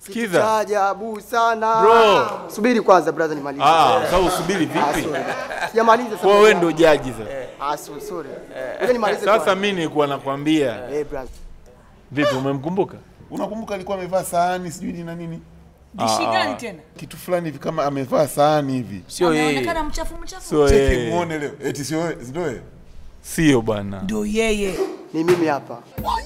Sikiza. cha ajabu sana. Bro. Subiri kwanza brother nimalize. Ah, sasa usubiri Ah, vipi? sorry. Sijamaliza sasa. Kwa wewe ndo jaji sasa. Ah, so- sorry. Ngoja nimalize Sasa kwanza. mimi nilikuwa nakwambia. Eh, brother. Vipi umemkumbuka? Unakumbuka alikuwa amevaa sahani sijui ni na nini? Dishi gani tena? Kitu fulani hivi kama amevaa sahani hivi. Sio yeye. Anaonekana mchafu mchafu. Sio Cheki yeye. muone leo. Eti sio wewe, ndio wewe. Sio bwana. Ndio yeye. Ni mimi hapa.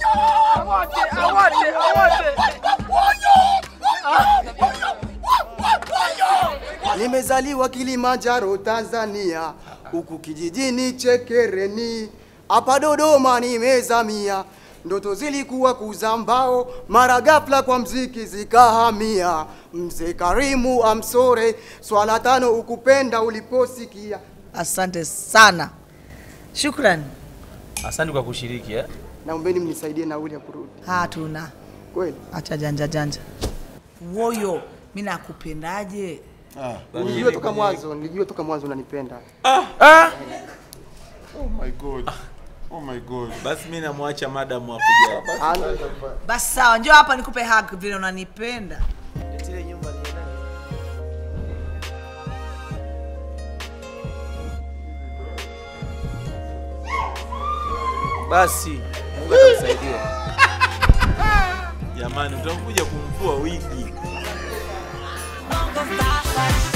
Nimezaliwa Kilimanjaro, Tanzania, huku kijijini Chekereni, hapa Dodoma nimezamia. Ndoto zilikuwa kuzambao, mara ghafla kwa mziki zikahamia. Mzee Karimu amsore, swala tano ukupenda uliposikia. Asante sana. Shukrani. Asante kwa kushiriki eh. Naombeni mnisaidie nauli ya kurudi. Hatuna. Kweli? Acha janja janja. Woyo, mimi nakupendaje? Nilijua toka mwanzo, nilijua toka mwanzo unanipenda. Oh my god. Oh my god. Basi mimi namwacha madam hapo jana. Ana- Basi sawa, njoo hapa nikupe hug vile unanipenda. Basi Mungu atakusaidia. Jamani, utakuja kumvua wigi. Bongo Star